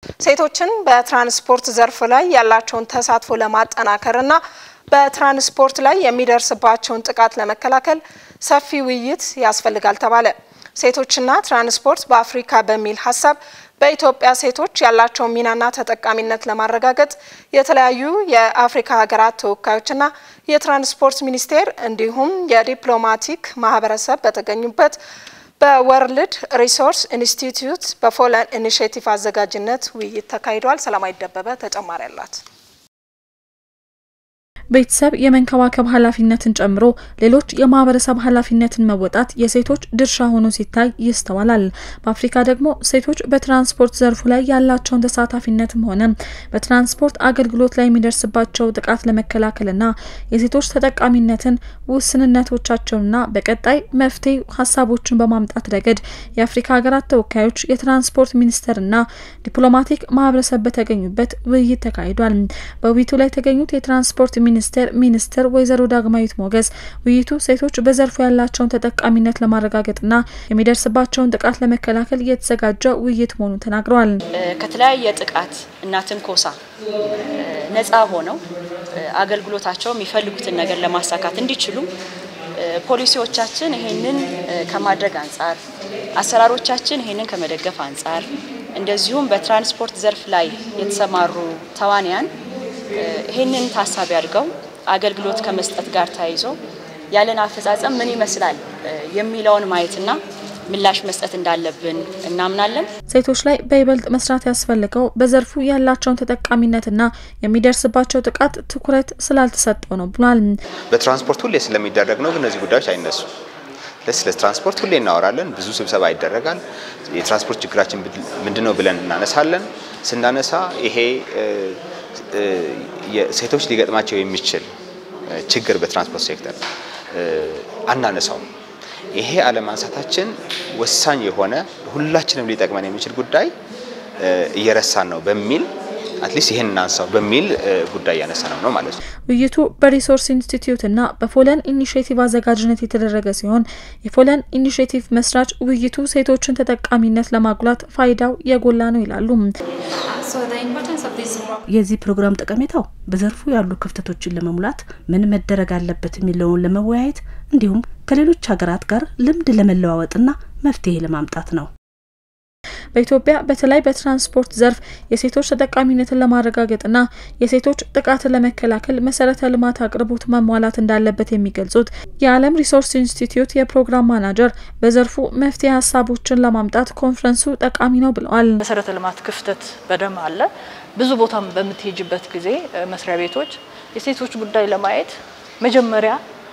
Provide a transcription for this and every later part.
ሴቶችን በትራንስፖርት ዘርፍ ላይ ያላቸውን ተሳትፎ ለማጠናከርና በትራንስፖርት ላይ የሚደርስባቸውን ጥቃት ለመከላከል ሰፊ ውይይት ያስፈልጋል ተባለ። ሴቶችና ትራንስፖርት በአፍሪካ በሚል ሀሳብ በኢትዮጵያ ሴቶች ያላቸውን ሚናና ተጠቃሚነት ለማረጋገጥ የተለያዩ የአፍሪካ ሀገራት ተወካዮችና የትራንስፖርት ሚኒስቴር እንዲሁም የዲፕሎማቲክ ማህበረሰብ በተገኙበት በወርልድ ሪሶርስ ኢንስቲትዩት በፎለን ኢኒሽቲቭ አዘጋጅነት ውይይት ተካሂዷል። ሰላማዊ ደበበ ተጨማሪ አላት። ቤተሰብ የመንከባከብ ኃላፊነትን ጨምሮ ሌሎች የማህበረሰብ ኃላፊነትን መወጣት የሴቶች ድርሻ ሆኖ ሲታይ ይስተዋላል። በአፍሪካ ደግሞ ሴቶች በትራንስፖርት ዘርፉ ላይ ያላቸውን ተሳታፊነትም ሆነ በትራንስፖርት አገልግሎት ላይ የሚደርስባቸው ጥቃት ለመከላከልና የሴቶች ተጠቃሚነትን ውስንነቶቻቸውንና በቀጣይ መፍትሄ ሀሳቦችን በማምጣት ረገድ የአፍሪካ ሀገራት ተወካዮች፣ የትራንስፖርት ሚኒስቴርና ዲፕሎማቲክ ማህበረሰብ በተገኙበት ውይይት ተካሂዷል። በውይይቱ ላይ የተገኙት የትራንስፖርት ሚኒስቴር ሚኒስትር ወይዘሮ ዳግማዊት ሞገስ ውይይቱ ሴቶች በዘርፉ ያላቸውን ተጠቃሚነት ለማረጋገጥና የሚደርስባቸውን ጥቃት ለመከላከል የተዘጋጀ ውይይት መሆኑን ተናግረዋል። ከተለያየ ጥቃት እና ትንኮሳ ነፃ ሆነው አገልግሎታቸው የሚፈልጉትን ነገር ለማሳካት እንዲችሉ ፖሊሲዎቻችን ይሄንን ከማድረግ አንጻር፣ አሰራሮቻችን ይሄንን ከመደገፍ አንጻር እንደዚሁም በትራንስፖርት ዘርፍ ላይ የተሰማሩ ተዋንያን ይህንን ታሳቢ አድርገው አገልግሎት ከመስጠት ጋር ተያይዞ ያለን አፈጻጸም ምን ይመስላል የሚለውን ማየትና ምላሽ መስጠት እንዳለብን እናምናለን። ሴቶች ላይ በይበልጥ መስራት ያስፈልገው በዘርፉ ያላቸውን ተጠቃሚነትና የሚደርስባቸው ጥቃት ትኩረት ስላልተሰጠው ነው ብሏል። በትራንስፖርት ሁሌ ስለሚደረግ ነው፣ ግን እነዚህ ጉዳዮች አይነሱም። ስለ ትራንስፖርት ሁሌ እናወራለን፣ ብዙ ስብሰባ ይደረጋል። የትራንስፖርት ችግራችን ምንድን ነው ብለን እናነሳለን። ስናነሳ ይሄ ሴቶች ሊገጥማቸው የሚችል ችግር በትራንስፖርት ሴክተር አናነሳውም። ይሄ አለማንሳታችን ወሳኝ የሆነ ሁላችንም ሊጠቅመን የሚችል ጉዳይ እየረሳን ነው በሚል አትሊስት ይህን እናንሳው በሚል ጉዳይ ያነሳ ነው ነው ማለት ነው። ውይይቱ በሪሶርስ ኢንስቲትዩትና በፎለን ኢኒሽቲቭ አዘጋጅነት የተደረገ ሲሆን የፎለን ኢኒሽቲቭ መስራች ውይይቱ ሴቶችን ተጠቃሚነት ለማጉላት ፋይዳው የጎላ ነው ይላሉ። የዚህ ፕሮግራም ጠቀሜታው በዘርፉ ያሉ ክፍተቶችን ለመሙላት ምን መደረግ አለበት የሚለውን ለመወያየት እንዲሁም ከሌሎች ሀገራት ጋር ልምድ ለመለዋወጥና መፍትሄ ለማምጣት ነው። በኢትዮጵያ በተለይ በትራንስፖርት ዘርፍ የሴቶች ተጠቃሚነትን ለማረጋገጥና የሴቶች ጥቃትን ለመከላከል መሰረተ ልማት አቅርቦት መሟላት እንዳለበት የሚገልጹት የዓለም ሪሶርስ ኢንስቲትዩት የፕሮግራም ማናጀር በዘርፉ መፍትሄ ሀሳቦችን ለማምጣት ኮንፈረንሱ ጠቃሚ ነው ብለዋል። መሰረተ ልማት ክፍተት በደም አለ። ብዙ ቦታም በምትሄጅበት ጊዜ መስሪያ ቤቶች የሴቶች ጉዳይ ለማየት መጀመሪያ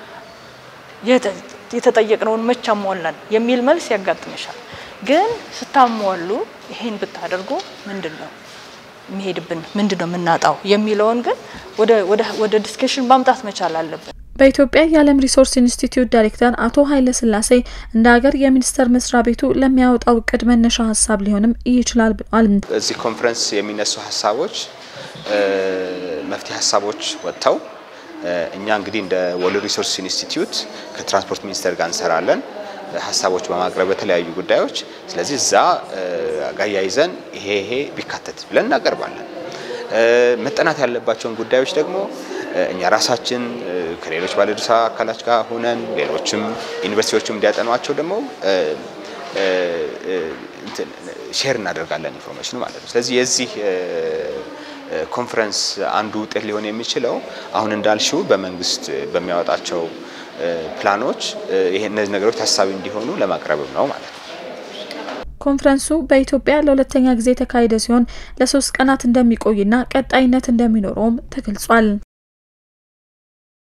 የተጠየቅነውን መቼ አሟላን የሚል መልስ ያጋጥምሻል። ግን ስታሟሉ ይሄን ብታደርጉ ምንድን ነው የሚሄድብን ምንድን ነው የምናጣው የሚለውን ግን ወደ ዲስከሽን ማምጣት መቻል አለብን። በኢትዮጵያ የዓለም ሪሶርስ ኢንስቲትዩት ዳይሬክተር አቶ ኃይለ ስላሴ እንደ ሀገር የሚኒስቴር መስሪያ ቤቱ ለሚያወጣው እቅድ መነሻ ሀሳብ ሊሆንም ይችላል ብሏል። እዚህ ኮንፈረንስ የሚነሱ ሀሳቦች መፍትሄ ሀሳቦች ወጥተው እኛ እንግዲህ እንደ ወርልድ ሪሶርስ ኢንስቲትዩት ከትራንስፖርት ሚኒስቴር ጋር እንሰራለን ሀሳቦች በማቅረብ በተለያዩ ጉዳዮች። ስለዚህ እዛ ጋር ያይዘን ይሄ ይሄ ቢካተት ብለን እናቀርባለን። መጠናት ያለባቸውን ጉዳዮች ደግሞ እኛ ራሳችን ከሌሎች ባለድርሻ አካላት ጋር ሆነን ሌሎችም ዩኒቨርሲቲዎችም እንዲያጠኗቸው ደግሞ ሼር እናደርጋለን ኢንፎርሜሽኑ ማለት ነው። ስለዚህ የዚህ ኮንፈረንስ አንዱ ውጤት ሊሆን የሚችለው አሁን እንዳልሽው በመንግስት በሚያወጣቸው ፕላኖች ይሄ እነዚህ ነገሮች ታሳቢ እንዲሆኑ ለማቅረብም ነው ማለት ነው። ኮንፈረንሱ በኢትዮጵያ ለሁለተኛ ጊዜ የተካሄደ ሲሆን ለሶስት ቀናት እንደሚቆይና ቀጣይነት እንደሚኖረውም ተገልጿል።